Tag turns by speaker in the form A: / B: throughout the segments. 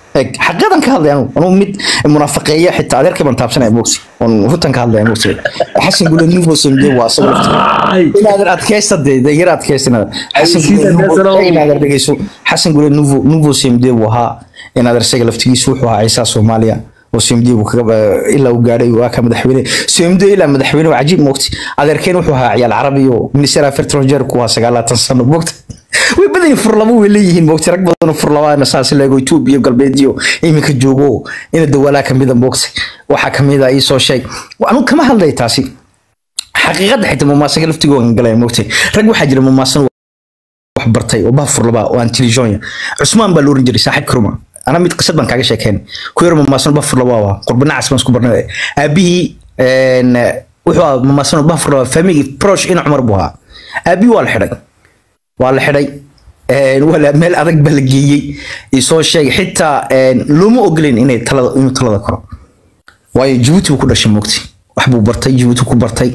A: eg xaqiiqadan ka hadlay anu anu mid munaafiqeeya xitaa adeerkay baan taabsanaya mogsi oon runtan ka hadlaya mogsi xasan gule nuvo samde waa asaga laftiisa inaadan adkaysta dee dee yar adkaysta inaad xasan gule nuvo inaadan dhegeyso xasan gule nuvo nuvo samde buu ahaa inaadan isaga laftigiisu wuxuu ahaa ciisaa soomaaliya oo CMD uu kaga ilaa uu gaadhay waa ka madaxweyne CMD ilaa madaxweyne waa cajiib moogti adeerkeen wuxuu ahaa ciyaal carabi oo minister affaires étrangères ku waa sagaalaatan sano moogti way badan yihiin furlabo way leeyihiin moogti rag badan oo furlabaana saas leego Ethiopia galbeedyo iminka joogo ina dawalaa kamida moogti waxa kamida ii soo sheeg anu kama hadlay taasi xaqiiqada xitaa mamaasaga laftigooda galay moogti rag waxaa jira mamaasan wax bartay oo baa furlaba oo antilijoonya cusmaan baa loo oran jiray saaxiib karuma أنا ميت قصة بنك عايش كان كوير مماسون بفر لبوا قربنا عسى مسكو برنا أبي إن وحوا مماسون بفر لبوا فمي بروش إن عمر بوها أبي والحرق والحرق ولا مال أدق بلقي يسوي شيء حتى لو مو أقلين إنه تلا إنه تلا ذكره واي جبوتي وكل شيء مكتي وحبو برتي جبوتي وكل برتي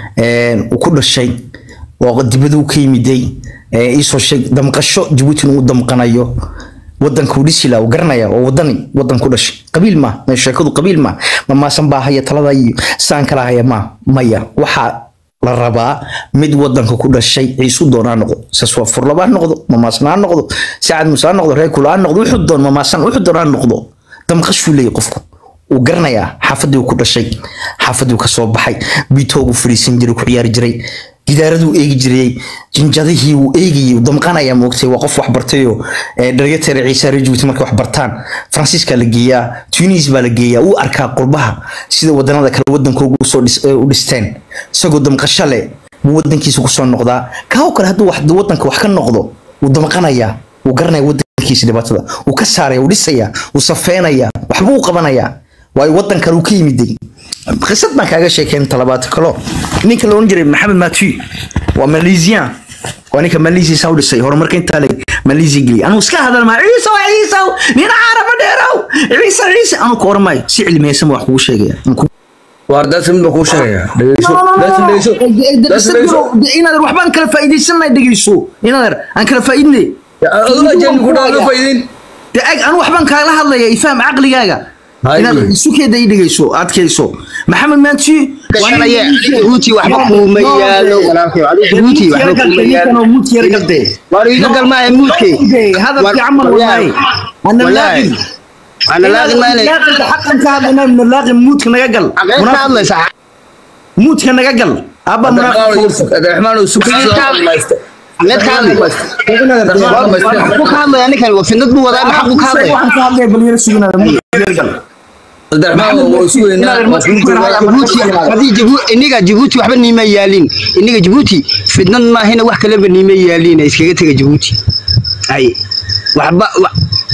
A: وكل شيء وقد بدو كيمدي يسوي شيء دمقشو جبوتي نو دمقنايو wadanka uu dhisi lahaa uu garanaya oo wadani wadan ku dhashay qabiil ma ma sheekadu qabiil ma ma maasan baa haya talada iyo saan kala haya ma maya waxa la rabaa mid wadanka ku dhashay ciisu doonaa noqdo sas waa furlaba noqdo ma maasnaa noqdo saacad musaa noqdo reer kulaa noqdo wuxuu doon ma maasan wuxuu doonaa noqdo damqashuu leeyahay qofku uu garanayaa xaafadii uu ku dhashay xaafadii uu ka soo baxay biitoogu fadhiisan jiray ku ciyaari jiray gidaaraduu eegi jiray jinjadihii uu eegayay uu damqanaya moogtay waa qof wax bartayoo dharyateere ciise rejuut markay wax bartaan faransiiska la geeyaa tunis baa la geeyaa uu arkaa qurbaha sida wadanada kale wadankoogu usoo u dhisteen isagoo damqasho leh buu wadankiisa kusoo noqdaa kaoo kale hadduu wadanka wax ka noqdo wuu damqanayaa wuu garanaya wadankiisa dhibaatada wuu ka saaraya wuu dhisaya wuu safeynaya waxbuu u qabanayaa waayo wadan kale uu ka yimiday qisad baan kaaga sheekeyn talabaad kalo ninka la oran jiray maxamed matu waa malaysian waa ninka malaysia saa u dhisay horumarka intaa leg malaysia geliyay anuu iska hadal maa ciisow ciisow nina caraba dheerow ciise ciise anuu ka oran maayo si cilmiyeysan wax kugu sheegaya
B: waardaas mid baa kuu sheegaya dhegeyso dhegeyso dhegeyso
A: inaad waxbaan kala faa'iidaysanay dhegeyso inaad aan kala faa'iidnay
B: adiga jeeni ku dhaala faa'iidin
A: de ag anu waxbaan kaala hadlaya ifaham caqligaaga inaad sukeeda ii dhegeyso adkayso maxamed maanti
C: jabuuti waxba kuuma yaalo walaalkay jabuuti waxba kuuma yaalo war iga gal maahe muudke
A: hadalkii camal wallaahi ana
C: wallaahi
A: laaqin
C: ana laaqi maale
A: xaqan ka hadlayna na laaqin muudka naga gal
C: xaqeed ka hadlaysa
A: muudka naga gal aba
B: abdiraxmaan oo sugsi
C: xaqeed ka hadlay waxbuu ka hadlaya ninkan waa fidnad buu wadaa maxaa buu ka hadlaya
A: waxaan ka hadlaya bal yara suginada muudka gal
B: abdiraxmaan oo sugeynaa
C: jabuuti haddii jabu- iniga jabuuti waxba niima yaalin iniga jabuuti fidnad maahina wax kaleba niima yaalin iskaga tega jabuuti ay waxba wa-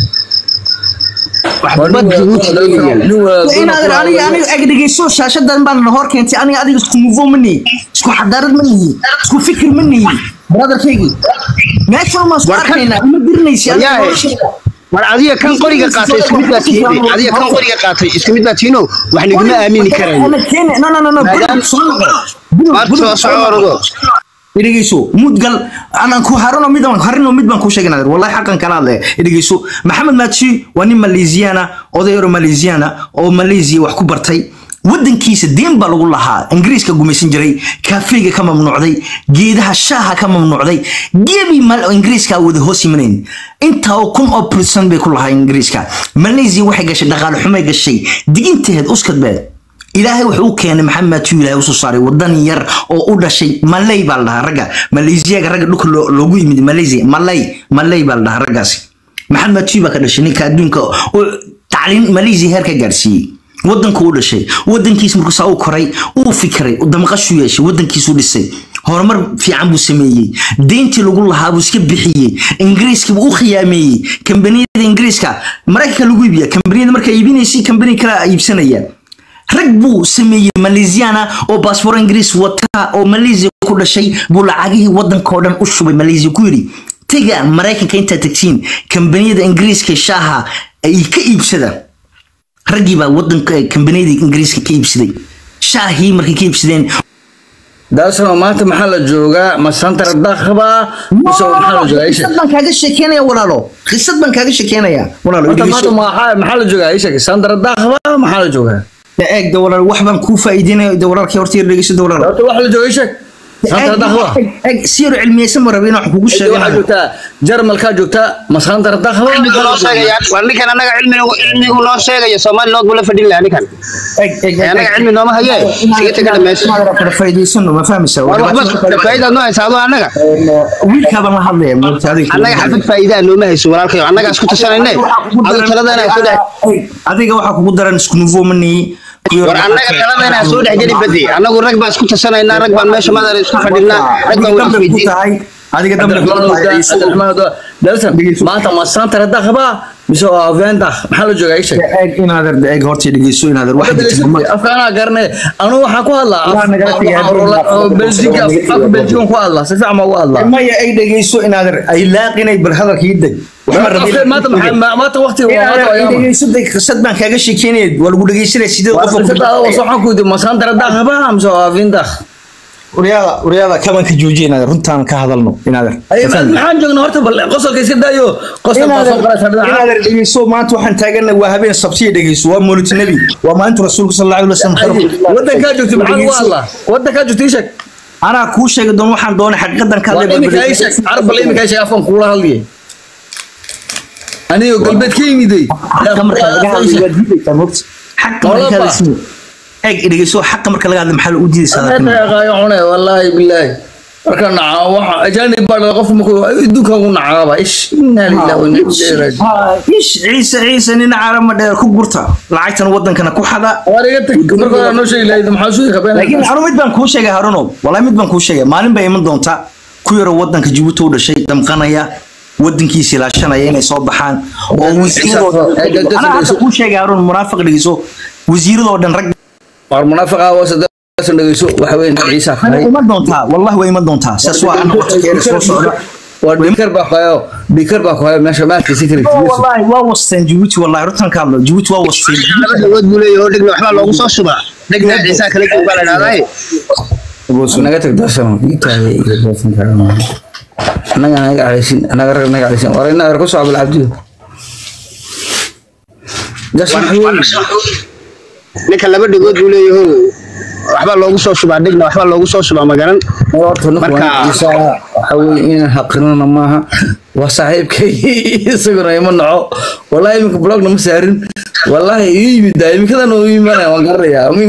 C: waxba jabuuti niima yaalin
A: inaad aniga aniga ag dhegeyso shaashadan baan na hor keentay aniga adiga isku muvo ma nihi isku xadaarad ma nihi isku fikir ma nihi brotherkaygi meesha ma isku arkaynaa ima dirinaysi aniga
C: Yaahe.
A: noloshayda.
C: war adiga kan qoriga qaatay isku mid baa tihiin adiga kan qoriga qaatay isku mid baa tihiino wax niguma aamini karayo
A: Ana keene- no no no no
C: Maadaam-
A: soo noqo. Bulug,
C: maad
A: bulug,
C: soo soco ordo
A: dhegeyso mudgal anaan ku harano mid aan harino mid baan ku sheegnaa wallahi xaqan kala hadlaya dhegeyso maxamed maatshi waa nin malaysiyaana oday oro malaysiyaana oo malaysia wax ku bartay wadankiisa deen baa lagu lahaa ingiriiska gumaysan jiray kaafeega ka mamnuucday geedaha shaaha ka mamnuucday gebi mal ingiriiska wada hoos yimanayn intaa oo kun oo percent bay ku lahaa ingiriiska malaysia waxay gashay dhaqaale xumay gashay diginteed uskad beed ilaahay wuxuu u keenay maxamed matiu ilaahay usoo saaray wadan yar oo u dhashay malay baa la dhahaa ragga malaysiyaga ragga dhulka loo- loogu yimid malaysia malay malay baa la dhahaa raggaasi maxamed matiu baa ka dhashay ninka adduunka oo tacliin malaysia heer ka gaarsiiyey wadanku u dhashay wadankiis markuu saa u koray uu fikiray uu damqashu yeeshay wadankiisu dhisay horumar fiican buu sameeyey deyntii lagu lahaa buu iska bixiyey ingiriiska buu u khiyaameeyey kambaniyada ingiriiska maraykanka lagu iibiya kambaniyada markaa iibinaysa kambani kala iibsanaya rag buu sameeyey malaysiana oo baasboor ingiriis wata oo malaysia ku dhashay buu lacagihii wadanka oo dhan u shubay malaysia ku yidhi tega maraykanka intaad tagtiin kambaniyada ingiriiska shaaha ay ka iibsada raggii baa wadanka kambaniyada ingiriiska ka iibsaday shaahii markay ka iibsadeen
B: daasano maanta maxaa la joogaa ma santar dakhba mise maxaa la joogaa isha
A: qisad baan kaaga sheekeynaya walaalo qisad baan kaaga sheekeynaya walaalo
B: horta
A: dhegeyso.
B: maanta maxaa maxaa la joogaa isha santar dakhba maxaa la joogaa
A: Da eeg de walaal wax baan kuu faa'iideynaya de walaalkii horta yar dhegeyso de walaalo
B: horta waxa la joogaa isha santar dakhba
A: Eeg, eeg si yar cilmiyeysan ma rabin wax kugu
B: waxaa
A: sheeganayo
B: joogtaa jarmalkaa joogtaa ma santar dakhba
C: cilmigu noo sheegaya waa ninkan annaga cilmigu cilmigu noo sheegaya soomaali nood buu la fadhin lahaa ninkan
A: eeg eeg
C: Ee, annaga cilmi nooma haye iskaga tega dhamayso
A: kala faa'iideysano ma fahmaysaa
C: war waxba faa'iidaad noo haysa adoo annaga
A: wiilkaabaan la hadlaya moogta adiga
C: annaga xafid faa'iidaa nooma hayso walaalkayo annaga isku tashanayne adu taladana soo dhex
A: adiga waxaa kugu daran isku nufo manihi
C: war annaga taladana soo dhex geli badi annagu rag baan isku tashanaynaa rag baan meesha madara isku fadhinaa rag baan wax weydiin
A: tahay adiga dambe ku tahay
B: dalsan maanta ma santar dakhba mise waa vendak maxaa la joogaa isha
A: eeg inaader eeg horta dhegeyso inaader wax
B: afkaanaa garanay anu waxaan ku hadlaa
A: Waa nagala tagay.
B: beljiga afka beljigan ku hadlaa si fiican baan ugu hadlaa
A: maya ay dhegeyso inaader ay laaqinay bal hadalka ii deg waxma rabin
B: maanta maxaa- maanta waqtiga waa maanta waa
A: inaader
B: yaama
A: dhegeyso deg qisad baan kaaga sheekeynaya waa lagu dhegeysanaya sideed qof
B: waxaan ku yidhi ma santar dakhba mise waa vendak
A: uryaada uryaada kabanka joojiya inaader runtaan ka hadalno inaader
B: maxaan joognaa horta bal qosolka iska daayo qosol baa soo qoraysa dhinaca
A: inaader dhegeyso maanta waxaan taagana waa habeen sabtiya dhegeyso waa mawlid nabi waa maalinta rasuulka sal allahu alay wasalam
B: wadankaa joogtay maxaa ugu hadlaa wadankaa joogtay ishag
A: anaa kuu sheegi doon waxaan doonay xaqiiqadan ka
B: waa
A: hadlay
B: imika ay sheeg carab bal imika ay sheeg afkan kuula hadliye anigoo galbeed ka yimiday
A: xaqa marka laga hadlay waa diidaysaa moogta xaqa marka laga hadlay eeg dhegeyso xaqa marka laga hadlay maxaa u diidaysaa dadkan
B: cune wallaahi bilaahi marka naca waxa ajaanib baa dhala qofka markuu adduunkan ku nacaaba ish inaa lillahi wa inna ilaihi raaji'uun
A: ish ciise ciise nin carama dheer ku gurta lacagtan wadankana ku xada
B: war iga tag marka hore noo sheegi lahayd maxaa sugi qabeen
A: laakiin anu mid baan kuu sheegay haruno wallahi mid baan kuu sheegay maalin bay iman doontaa ku yaro wadanka Djibouti u dhashay damqanaya wadankiisa ilaashanaya inay soo baxaan oo wasiiradoo anaa hadda kuu sheegay harun munaafiq dhigiso wasiiradoo dhan rag
B: war munaafiqa waa saddex dhageyso waxa weyn ciisa
A: way
B: fahay
A: iman doontaa wallahi way iman doontaa saas waa ana waqtigeeda soo socda
B: war dhikar baa qayo dhikar baa qayo meesha maadka secret
A: wallahi waa wasteen Djibouti wallahi runtan ka hadlo Djibouti waa wasteen
C: laba dhagood buu leeyahay oo dhegna waxbaa loogu soo shubaa dhegna ciisaa kala jooga baa la dhahdaa
B: naga tag darsano iitaade iyo doosan karama anaga naga caleesin anaga rag naga caleesin war ina ar ku soo abul abdi dasan
C: ninka laba dhagood buu leeyahay waxbaa loogu soo shubaa dhegna waxbaa loogu soo shubaa magaran
B: horta ninka
C: Marka-
B: isa waxa weeye inaan xaqirnana maaha waa saaxiibkay isaguna ima naco wallahi iminka blogna ma saarin wallahi ii yimid daa iminkadan uu imanaya waan garanayaa meel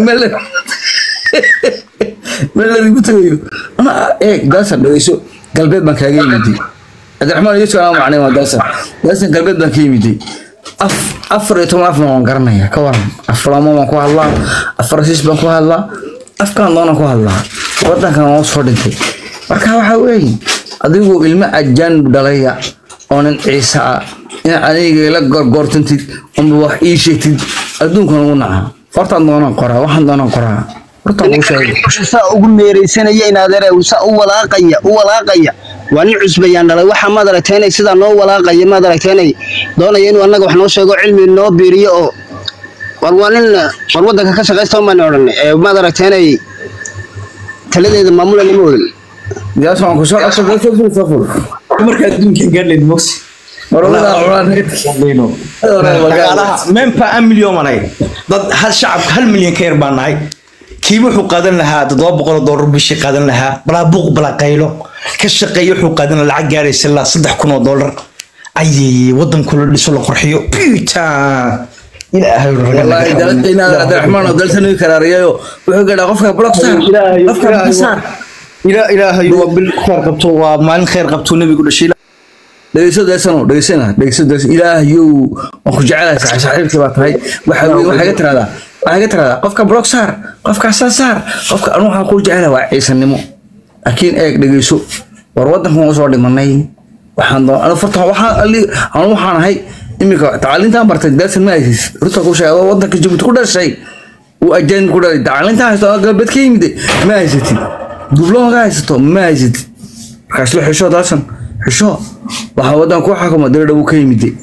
B: meel la igu tagayo ana eeg daasan dhageyso galbeed baan kaaga yimiday cabdiraxmaan iyo su'aal macnay waa daasan daasan galbeed baan ka yimiday af afar iyo toban afna waan garanayaa ka waran aflamo baan ku hadlaa afar siis baan ku hadlaa afkaan doonaan ku hadlaa wadankan waa soo dhintay marka waxaa weeye adigu ilmo ajaanib dhalaya oo nin ciise ah inaad aniga ila gorgortantid unba wax ii sheegtid adduunkan ugu naca hortaan doonaan qoraa waxaan doonaan qoraa hortaan kuu sheegay
C: saa ugu meereysanaya in adeere saa u walaaqaya u walaaqaya waa nin cusbayaan dhalay waxa maad aragteenay sidaa noo walaaqaya maad aragteenay doonaya inuu annaga wax noo sheego cilmi noo biiriyo oo war waa nin war wadanka ka shaqaysta maan odhan ee maad aragteenay taladeeda maamula nima odan
B: yaas waan kusoo qabta dadka ful saful
A: marka adduunka gaadleen moksi
B: marwada culaan
A: dhaqaalaha mempa an milyan malay dad hal shacabka hal milyan ka yar baan nahay kii wuxuu qaadan lahaa toddoba boqol oo doolar bishii qaadan lahaa balaa buuq balaa qaylo ka shaqeeya wuxuu qaadan lahaa lacag gaaraysa ilaa saddex kun oo doolar ayay wadanku la dhiso la qurxiyo puta ilaahay
B: والله دلتنا عبد الرحمن دلتنا كراريو wuxuu gaadhaa qofka block star qofka block star
A: ilaa ilaahay waa bil khayr qabto waa maalin khayr qabto nabigu dhashay
B: dhageyso deesano dhageysana dhageyso dees ilaahayow waan ku jecelahay saaxiibkii baa tahay waxa weeye waxaa ga tiraahdaa waxaa ga tiraahdaa qofka block star qofka saa saar qofka anu waxaan ku jecelahay waa ciisanimo laakiin eeg dhageyso war wadankan waan soo dhimanay waxaan doon anu farta waxaan ali anu waxaan ahay iminka tacliintaan bartay deesan ma haysis runta ku sheego wadanka Djibouti ku dhashay uu ajaanib ku dhalay tacliintaan haysto oo galbeed ka yimid ma haysatid dublooga haysato ma haysatid markaas la xisho daasan xisho waxa wadan ku xukuma dal dhow ka yimid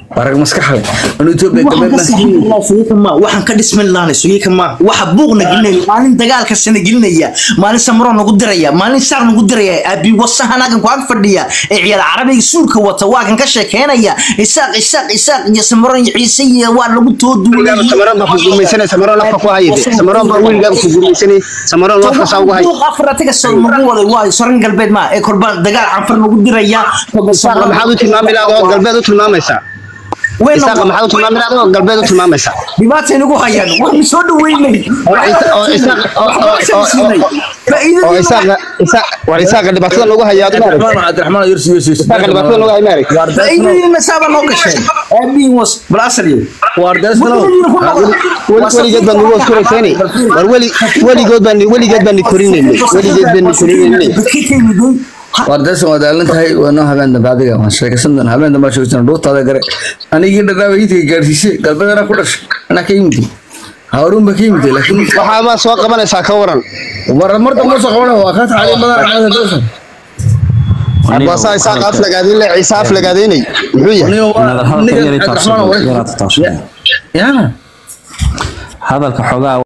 B: waa rag maskax leh anu etoobiya galbeed baan ka yimid
A: waxaan ka dhisman lahanay suyika ma waxa buuqna gelinaya maalin dagaalka sana gelinaya maalin samaro nagu diraya maalin saar nagu diraya abi wasahan agan ku ag fadhiya ee ciyaal carabiga suulka wata waa kan ka sheekeynaya isaaq isaaq isaaq iyo samaro iyo ciise iyo waa lagu tooduulay
C: samaroon baa ku gurmaysanay samaroon afka ku hayde samaroon baa wiilgaaga ku gurmaysanay samaroon afka saa ugu hay
A: afaratiga soo nagu waday waa soran galbeed ma ee korba dagaal canfar nagu diraya
C: isaaqa maxaad u tilmaami lahayd oo galbeed u tilmaamaysaa isaaqa maxaad u tilmaami lahayd oo galbeed u tilmaamaysaa
A: dhibaatay nagu hayaan waan soo dhaweynay
C: oo Isa- oo Isaaq- oo- oo- oo- oo- oo isaaqa isaaq war isaaqa dhibaatada nagu hayaa aad maarag
B: cabdiraxmaan cabdiraxmaan yursi yursi
C: isaaqa dhibaatada nagu hay maarag
A: faa'iidadiina saaba noo gashay aabiin was bal asaliyo
C: weligeed baan nagu oskurayseeni war weli weligood baan weligeed baan ni korinaynay weligeed baan ni korinaynay
B: waar deesan waa daalan tahay waa noo habeen dambe adiga waan sheekaysan doona habeen dambe sheekaysan dhuutaada gare anigii dhadhaaba iidka gaarsiisay galbeedana ku dhashay anaa ka yimid hawruun ba ka yimid laakiin
C: waxaa ma soo qabanaysaa ka waran
B: war mar dambe soo qabana waa ka tacali badan caada deesan
C: waasaa isaaq aflagaadayn le ciise aflagaadaynay muxuu yahay
B: aniga
D: inaad
B: waa
D: hadalka
B: niga
D: yari
B: cabdiraxmaan
D: taabsan yaraad taabsan
B: ya
D: hadalka xogaa